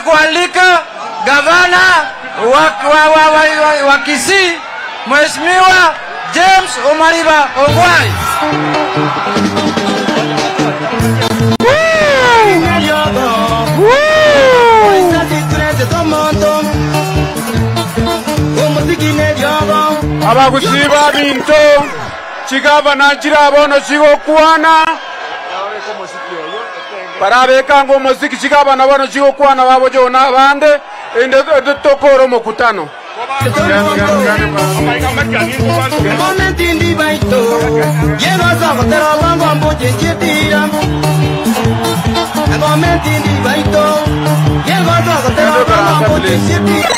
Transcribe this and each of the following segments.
kualika gavana wa, wa, wa, wa, wa, wa Kisii Mheshimiwa James Omariba Ongwae. abagusiba binto chigavana chirabono chigokwana barabekanga omuziki chigavana bono chigokwana babo jona bande ende tokora omokutano Momentindi baito, llego a Zagotero, vango a Mboche, Chetira. Momentindi baito, llego a Zagotero, vango a Mboche, Chetira.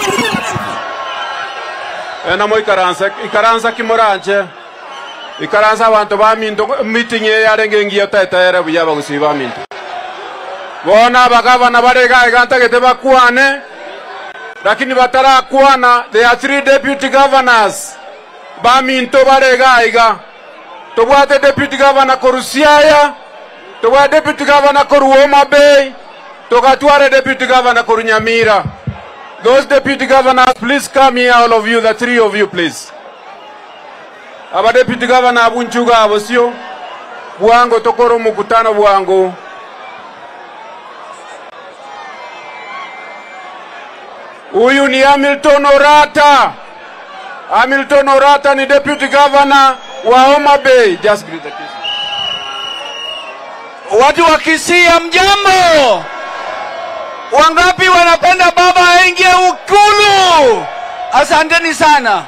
enamo ikaransa ikaransa kimoranje ikaransa abantu baminto meeting yarenge ngiyo taetaere buya bagusiba minto bona abagavana barega igantagete bakwane lakini batarakwana there are three deputy governors baminto barega iga tobwate deputy governor koru siaya tobwate deputy governor koru homa bay togatware deputy governor koru nyamira those deputy governors please come here all of you the three of you please aba deputy governor abunchuga abo sio bwango tokora omukutano bwango huyu ni Hamilton Orata. Hamilton Orata ni deputy governor wa Homa Bay. Just greet the kids. Watu wa Kisii mjambo, wangapi wanapenda baba aingie Ikulu? Asanteni sana.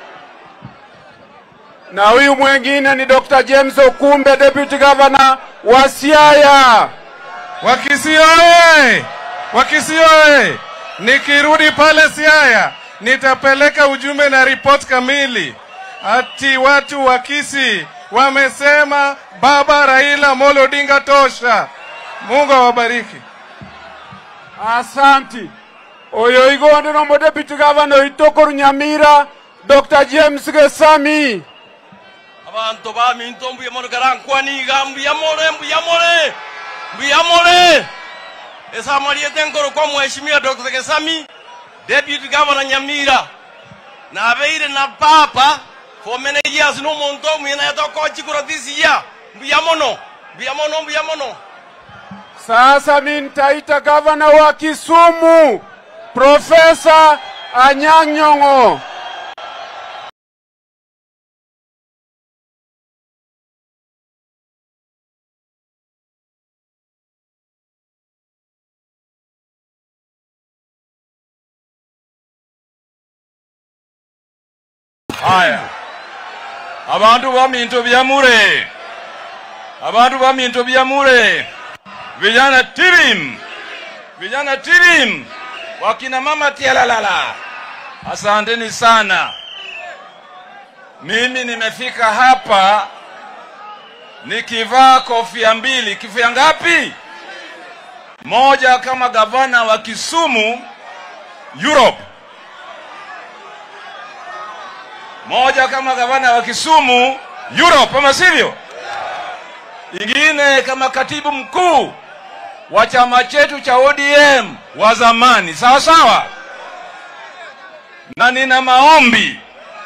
Na huyu mwengine ni Dr. James Okumbe, deputy governor wa Siaya. Wakisii oye! Wakisii oye! Nikirudi pale Siaya nitapeleka ujumbe na ripoti kamili ati watu wa Kisii wamesema baba Raila Amolo Odinga tosha. Mungu awabariki. Asanti. Oyo igonde nomo deputy governor itokoru Nyamira, Dr. James Gesami. abantu baminto mbuyamore garankwaniga mbuyamore mbuyamore mbuyamore esamaliete nkoro kwa mheshimiwa dr gesami deputy governor nyamira nabeire na papa for many years n'omuntu omwina yatokochikura this year mbuyamono mbuyamono mbuyamono Sasa mi nitaita gavana wa Kisumu, Profesa Anyang' Nyong'o. Haya, abantu baminto byamure, abantu baminto byamure, vijana tirim, vijana tirim, wakina mama tialalala, asanteni sana. Mimi nimefika hapa nikivaa kofia mbili. Kofia ngapi? Moja kama gavana wa Kisumu Europe, moja kama gavana wa Kisumu Europe, ama sivyo? Ingine kama katibu mkuu wa chama chetu cha ODM wa zamani, sawa sawa. Na nina maombi.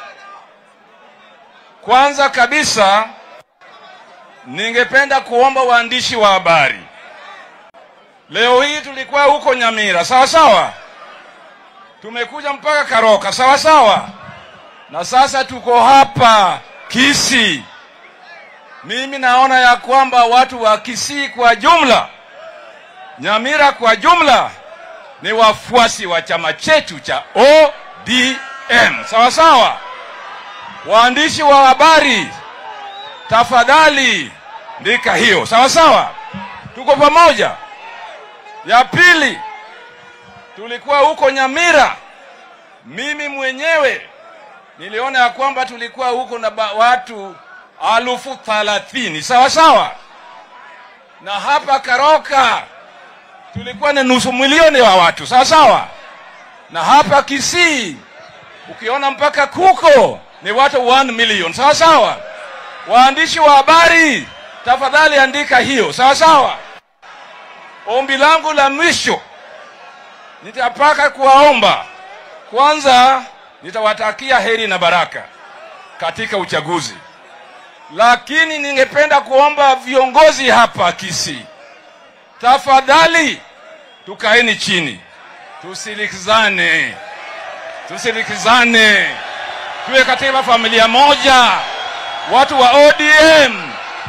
Kwanza kabisa, ningependa kuomba waandishi wa habari, leo hii tulikuwa huko Nyamira, sawa sawa, tumekuja mpaka Karoka, sawa sawa na sasa tuko hapa Kisii. Mimi naona ya kwamba watu wa Kisii kwa jumla, Nyamira kwa jumla, ni wafuasi wa chama chetu cha ODM, sawa sawa. Waandishi wa habari, tafadhali ndika hiyo, sawa sawa, tuko pamoja. Ya pili, tulikuwa huko Nyamira, mimi mwenyewe niliona ya kwamba tulikuwa huko na ba- watu alufu thalathini sawa sawa, na hapa Karoka tulikuwa na nusu milioni wa watu sawa sawa, na hapa Kisii ukiona mpaka kuko ni watu 1 million sawa sawa. Waandishi wa habari, tafadhali andika hiyo sawa sawa. Ombi langu la mwisho nitapaka kuwaomba kwanza, nitawatakia heri na baraka katika uchaguzi, lakini ningependa kuomba viongozi hapa Kisii, tafadhali tukaeni chini, tusilikizane, tusilikizane, tuwe katika familia moja, watu wa ODM,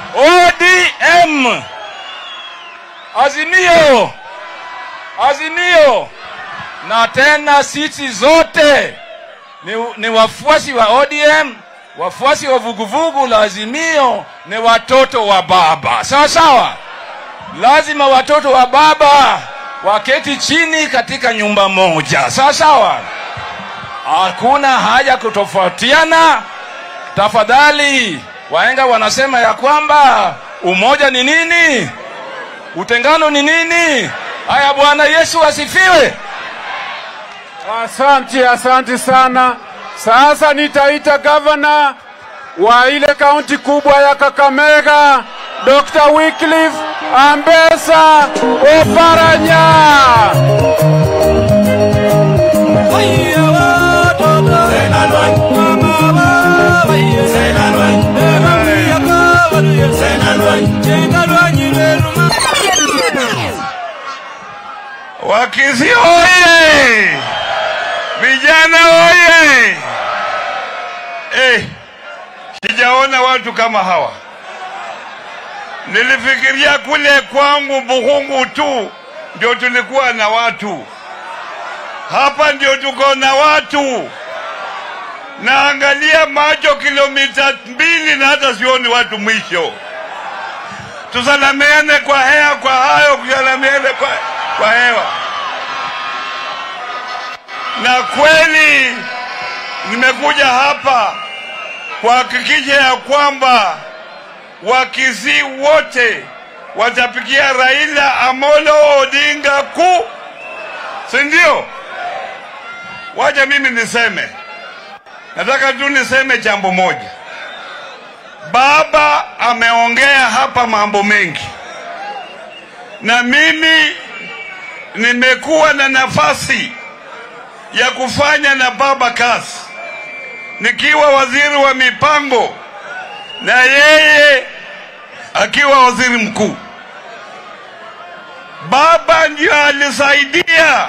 ODM, Azimio, Azimio, na tena sisi zote ni, ni wafuasi wa ODM, wafuasi wa vuguvugu la Azimio, ni watoto wa baba, sawa sawa. Lazima watoto wa baba waketi chini katika nyumba moja, sawa sawa. Hakuna haja kutofautiana. Tafadhali, wahenga wanasema ya kwamba umoja ni nini, utengano ni nini. Haya, Bwana Yesu asifiwe. Asante, asante sana. Sasa nitaita gavana wa ile kaunti kubwa ya Kakamega, Dr. Wycliffe Ambesa Oparanya. Wakisi oye! Vijana oye! Eh, sijaona watu kama hawa. Nilifikiria kule kwangu Bukungu tu ndio tulikuwa na watu, hapa ndio tuko na watu. Naangalia macho kilomita mbili na hata sioni watu mwisho. Tusalamiane kwa hewa, kwa hayo, kusalamiane kwa, kwa hewa. Na kweli nimekuja hapa kuhakikisha ya kwamba Wakisii wote watapigia Raila Amolo Odinga ku, si ndio? Wacha mimi niseme, nataka tu niseme jambo moja. Baba ameongea hapa mambo mengi, na mimi nimekuwa na nafasi ya kufanya na baba kazi nikiwa waziri wa mipango na yeye akiwa waziri mkuu. Baba ndio alisaidia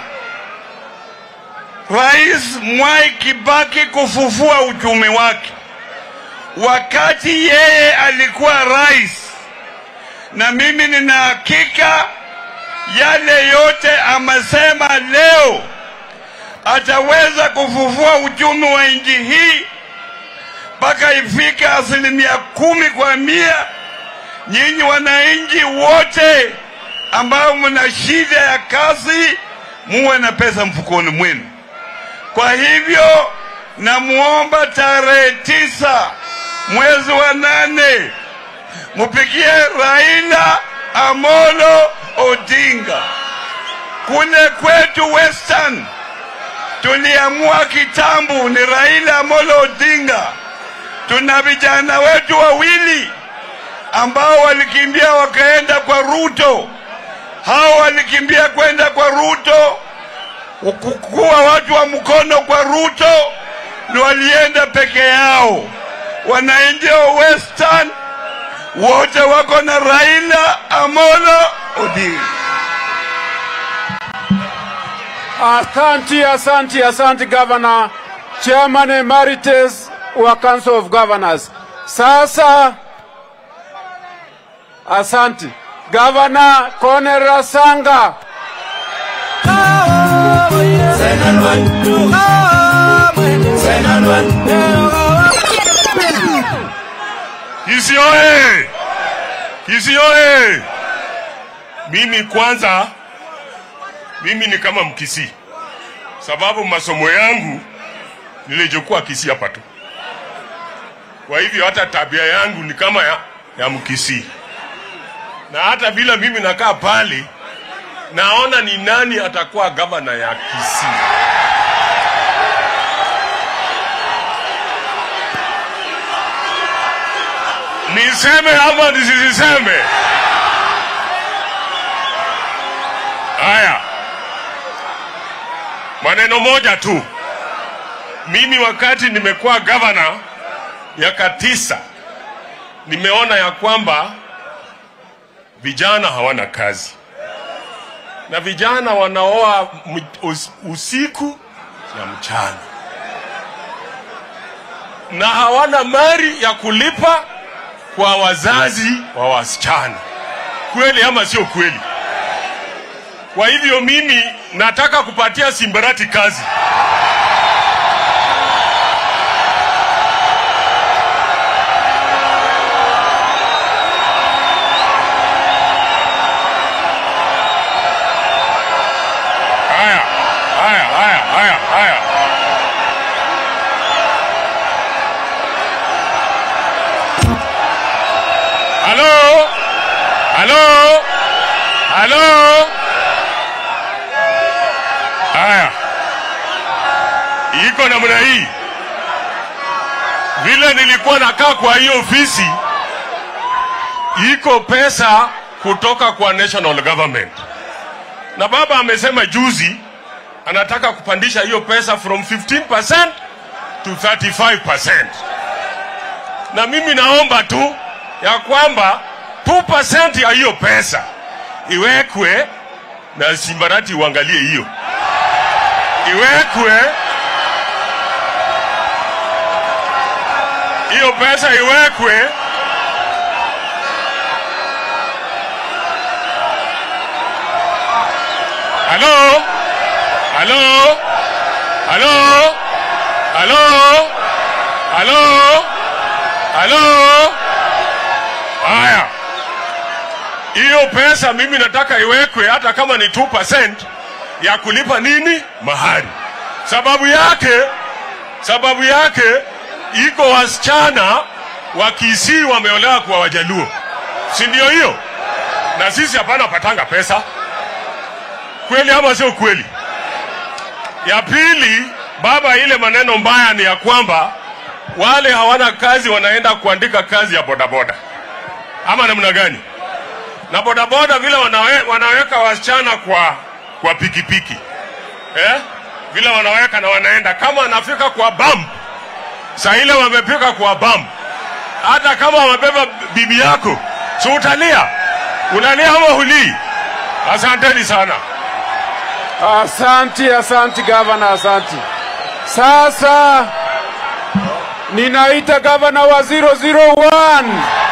Rais Mwai Kibaki kufufua uchumi wake wakati yeye alikuwa rais, na mimi nina hakika yale yote amesema leo ataweza kufufua uchumi wa nchi hii mpaka ifike asilimia kumi kwa mia. Nyinyi wananchi wote ambao mna shida ya kazi, muwe na pesa mfukoni mwenu. Kwa hivyo namuomba tarehe tisa mwezi wa nane mupigie Raila Amolo Odinga. Kule kwetu Western tuliamua kitambu ni Raila Amolo Odinga. Tuna vijana wetu wawili ambao walikimbia wakaenda kwa Ruto. Hao walikimbia kwenda kwa Ruto kuwa watu wa mkono kwa Ruto, ni walienda peke yao. Wananchi wa Western wote wako na Raila Amolo Odinga. Asante, asante, asante Governor, Chairman Emeritus wa Council of Governors. Sasa asante Governor Cornel Rasanga. Kisii oye! Kisii oye! Mimi kwanza, mimi ni kama Mkisii, sababu masomo yangu nilichokuwa Kisii hapa tu. Kwa hivyo hata tabia yangu ni kama ya, ya Mkisii, na hata bila mimi nakaa pale, naona ni nani atakuwa gavana ya Kisii. Niseme ama nisiseme? Haya, maneno moja tu. Mimi wakati nimekuwa gavana miaka tisa, nimeona ya kwamba vijana hawana kazi na vijana wanaoa m- us- usiku na mchana na hawana mali ya kulipa kwa wazazi wa wasichana. Kweli ama sio kweli? Kwa hivyo mimi nataka kupatia Simbarati kazi. Haya, haya, haya, haya, haya. Halo? Halo? Halo? Haya, iko namna hii. Vile nilikuwa nakaa kwa hiyo ofisi, iko pesa kutoka kwa national government, na baba amesema juzi anataka kupandisha hiyo pesa from 15% to 35%, na mimi naomba tu ya kwamba 2% ya hiyo pesa iwekwe na Simbarati uangalie hiyo iwekwe hiyo pesa iwekwe halo halo halo halo halo halo haya hiyo pesa mimi nataka iwekwe hata kama ni 2% ya kulipa nini mahari. Sababu yake, sababu yake iko wasichana wa Kisii wameolewa kwa Wajaluo, si ndio hiyo? Na sisi hapana patanga pesa, kweli ama sio kweli? Ya pili, baba, ile maneno mbaya ni ya kwamba wale hawana kazi wanaenda kuandika kazi ya bodaboda, ama namna gani? na bodaboda vile wanawe, wanaweka wasichana kwa kwa pikipiki eh? vile wanaweka na wanaenda kama anafika kwa bump saa ile wamepika kwa bump hata kama wamebeba bibi yako si utalia unalia ama hulii asanteni sana Asanti, asanti gavana, asanti. Sasa ninaita gavana wa 001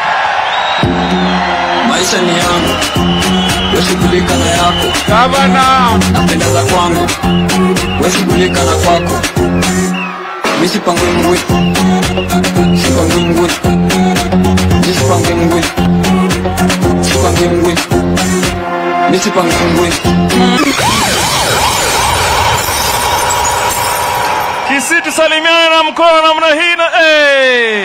maisha ni yangu weshughulika na yako gavana. napenda za kwangu weshughulika na kwako misipangwe ngwe sipangwe ngwe misipangwe ngwe sipangwe ngwe misipangwe ngwe Kisii tusalimiane na mkono namna hii na hey!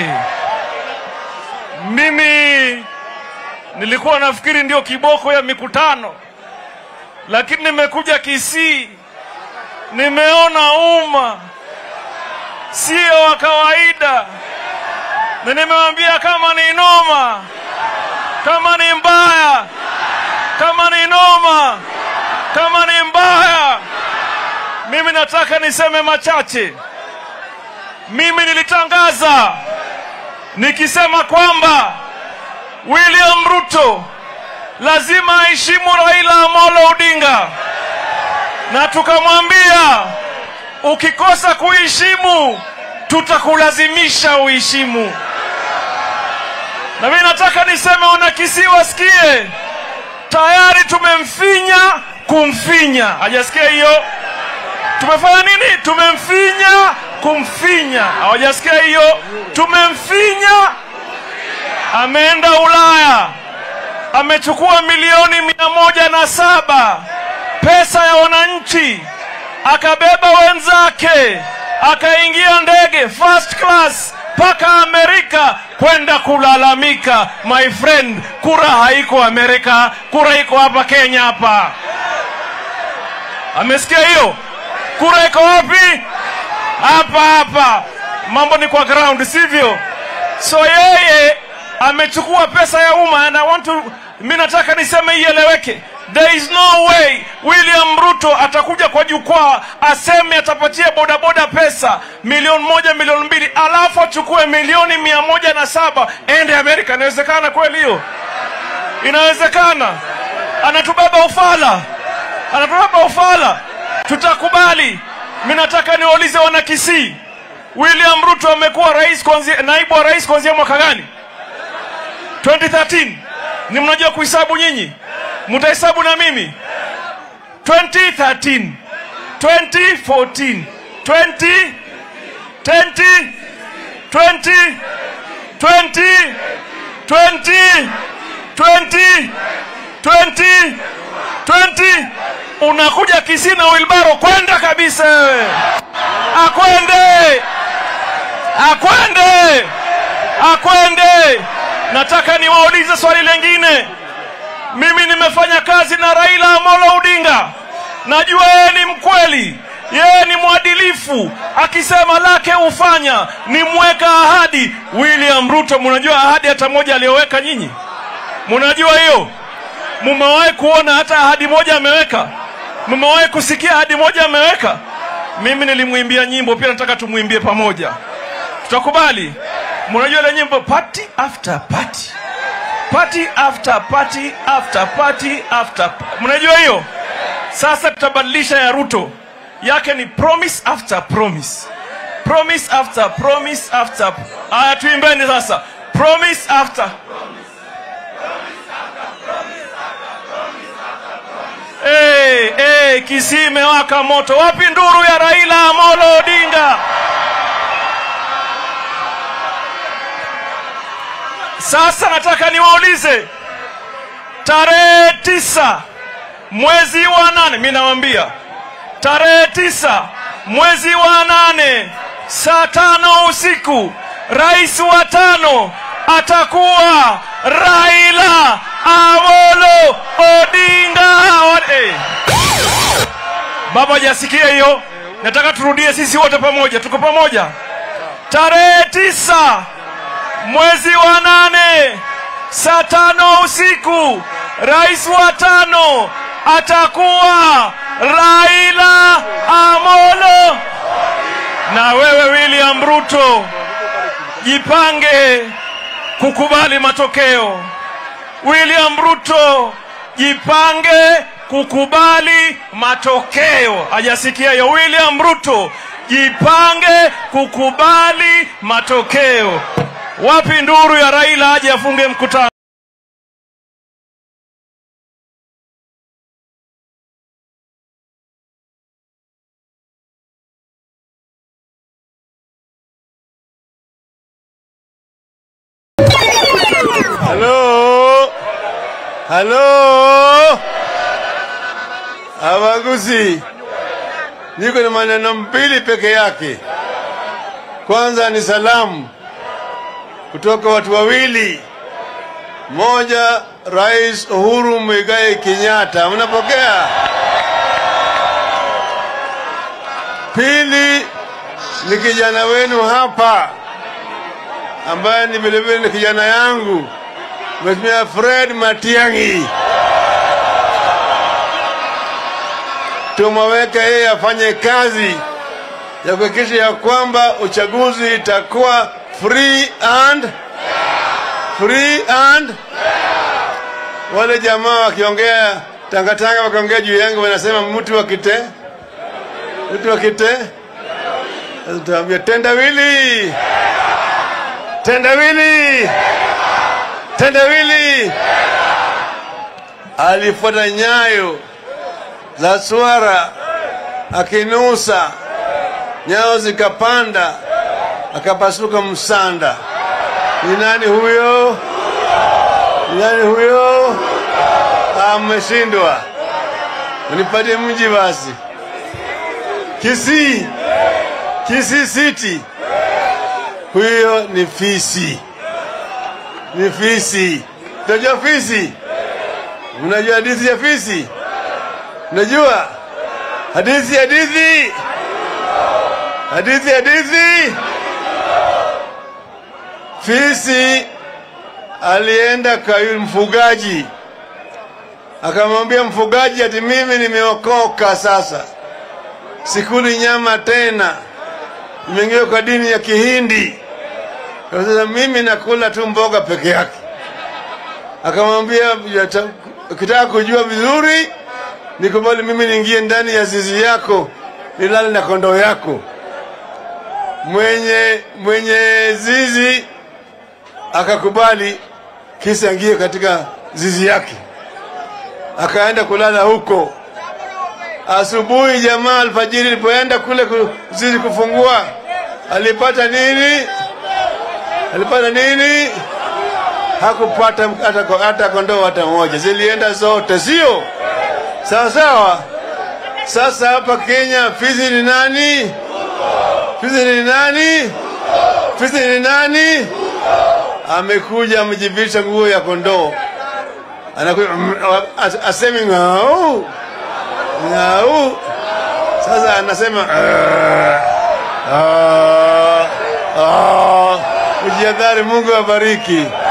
Mimi nilikuwa nafikiri ndio kiboko ya mikutano, lakini nimekuja Kisii, nimeona umma sio wa kawaida, na nimewambia kama ni noma, kama ni mbaya, kama ni noma, kama ni mbaya mimi nataka niseme machache. Mimi nilitangaza nikisema kwamba William Ruto lazima aheshimu Raila Amolo Odinga, na tukamwambia ukikosa kuheshimu tutakulazimisha uheshimu. Na mimi nataka niseme wana Kisii wasikie, tayari tumemfinya kumfinya. Hajasikia hiyo? tumefanya nini? Tumemfinya kumfinya. Hawajasikia hiyo? Tumemfinya, ameenda Ulaya, amechukua milioni mia moja na saba pesa ya wananchi, akabeba wenzake, akaingia ndege first class mpaka Amerika kwenda kulalamika. My friend, kura haiko Amerika, kura iko hapa Kenya hapa. Amesikia hiyo? Kura iko wapi? Hapa hapa. Mambo ni kwa ground, sivyo? So yeye amechukua pesa ya umma and I want to, mi nataka niseme ieleweke, There is no way William Ruto atakuja kwa jukwaa aseme atapatia bodaboda pesa milioni moja milioni mbili alafu achukue milioni mia moja na saba ende Amerika. Inawezekana kweli hiyo? Inawezekana? Anatubeba ufala, anatubeba ufala. Tutakubali? Mi nataka niwaulize wana Kisii, William Ruto amekuwa rais kuanzia, naibu wa rais kuanzia mwaka gani? 2013. Ni mnajua kuhesabu nyinyi? Mtahesabu na mimi? 2013, 2014, 20, 20, 20, 20, 20, 20, 20, 20. Unakuja Kisii na wilbaro, kwenda kabisa wewe, akwende, akwende, akwende. Nataka niwaulize swali lengine. Mimi nimefanya kazi na Raila Amolo Odinga, najua yeye ni mkweli, yeye ni mwadilifu, akisema lake hufanya, ni mweka ahadi. William Ruto, mnajua ahadi hata moja aliyoweka nyinyi? Mnajua hiyo? Mumewahi kuona hata ahadi moja ameweka? Mumewahi kusikia ahadi moja ameweka? Mimi nilimwimbia nyimbo, pia nataka tumwimbie pamoja. Tutakubali? Mnajua ile nyimbo party after party party after party after party after mnajua hiyo sasa tutabadilisha ya ruto yake ni promise after promise promise after promise after aya tuimbeni sasa promise after Hey, hey, Kisii imewaka moto. Wapi nduru ya Raila Amolo Odinga? Sasa nataka niwaulize, tarehe tisa mwezi wa nane, mi nawambia tarehe tisa mwezi wa nane saa tano usiku, rais wa tano atakuwa Raila Amolo Odinga. Hey. Baba hajasikia hiyo? Nataka turudie sisi wote pamoja, tuko pamoja. Tarehe tisa mwezi wa nane saa tano usiku, rais wa tano atakuwa Raila Amolo. Na wewe William Ruto, jipange kukubali matokeo. William Ruto, jipange kukubali matokeo. Hajasikia hiyo? William Ruto, jipange kukubali matokeo. Wapi nduru ya Raila aje afunge mkutano? Halo, halo, Abaguzi, niko na maneno mbili peke yake. Kwanza ni salamu kutoka watu wawili, moja Rais Uhuru Muigai Kenyatta, mnapokea? Pili ni kijana wenu hapa ambaye ni vilevile ni kijana yangu Mheshimiwa Fred Matiang'i. Tumeweka yeye afanye kazi ya kuhakikisha ya kwamba uchaguzi itakuwa free and free and wale jamaa wakiongea tangatanga wakiongea juu yangu wanasema mtu wa kite mtu wa kite tuambia tendawili tendawili tendawili alifuata nyayo za swara akinusa nyayo zikapanda akapasuka msanda ni nani huyo ni nani huyo ameshindwa unipatie mji basi kisii kisii city huyo ni fisi ni fisi unajua fisi mnajua hadithi ya fisi unajua hadithi hadithi hadithi hadithi fisi alienda kwa yule mfugaji akamwambia mfugaji ati mimi nimeokoka sasa, sikuli nyama tena, nimeingia kwa dini ya Kihindi. Kwa Sasa mimi nakula tu mboga peke yake. Akamwambia "Yata- ukitaka kujua vizuri, nikubali mimi niingie ndani ya zizi yako nilale na kondoo yako. Mwenye mwenye zizi akakubali, kisa ingie katika zizi yake, akaenda kulala huko. Asubuhi jamaa alfajiri ilipoenda kule ku- zizi kufungua, alipata nini? Alipata nini? Hakupata hata, hata kondoo hata moja, zilienda zote, sio sawa sawa. Sasa hapa Kenya, Fizi ni nani? Fizi ni nani? Fizi ni nani? Amekuja amejivisha nguo ya kondoo, anakuja mm, as- asemi ng'au ng'au. Sasa anasema "Ah, ah, ah." Ujihadhari, Mungu awabariki.